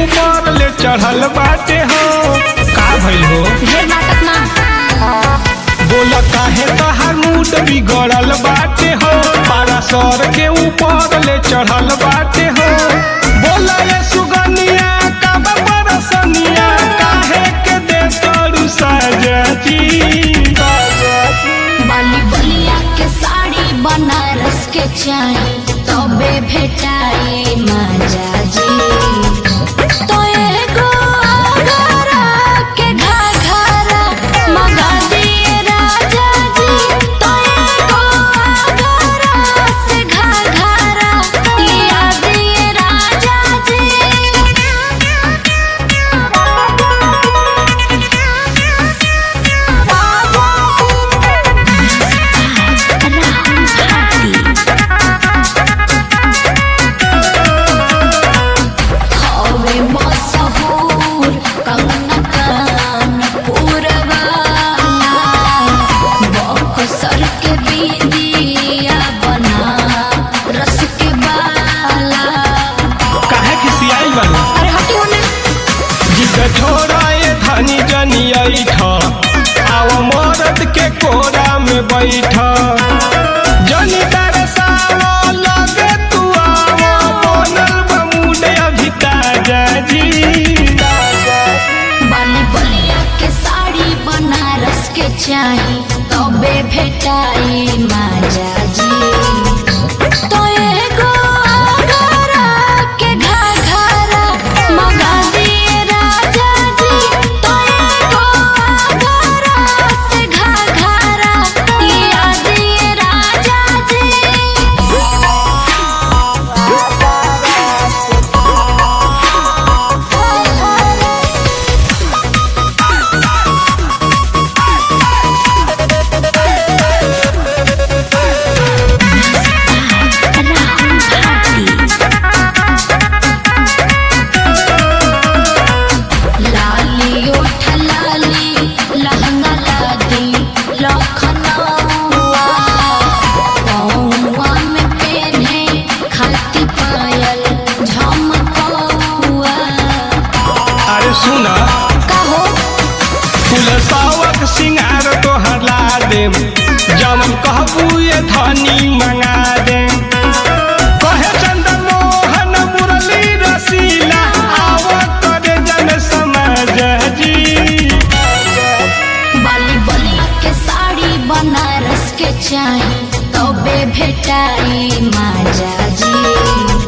ऊपर ले चढ़ल बाटे हो का भइल हो ढेर नाटक ना बोला काहे तहार मूड बिगड़ल बाटे हो पारा सर के ऊपर ले चढ़ल बाटे हो बोला ये सुगनिया कब बरसनिया काहे के दे तोरू सजती बाली बलिया के साड़ी बनारस के चाही तबे भेटाई माजा जी तो एगो आगरा के घाघरा मंगा दिए राजा जी तो एगो आगरा से घाघरा लिया दिए राजा हवे मशहूर कंगना कानपुर वाला बक्सर के बिंदिया बना रस के बाला काहे खिसियाई बानी अरे हटी होने जिद छोड़ा ये धनी जनी ऐठ आव मरद के कोरा में बैठ जनी तरसावा लगे तू आव बनल बमुने अभी ताजा जी बाली बलिया के साड़ी बनारस के चाही तबे भेटाई माजा जी तो एगो आगरा के घाघरा मंगा दिए राजा जी तो एगो आगरा से घाघरा लिया दिए राजा लाली ओठ लाली लहंगा लादी लखनऊआ पौआ में पेन्हे खाती पायल झमकौआ अरे सुना कहो फूल सावक सिंगार तो हला देम जमन कहबू ये धनी मंगा देम कहे चंदन मोहन मुरली रसीला आव करे जन समझ जी बाली बलिया के साड़ी बनारस के चाही तबे भेटाई माजा जी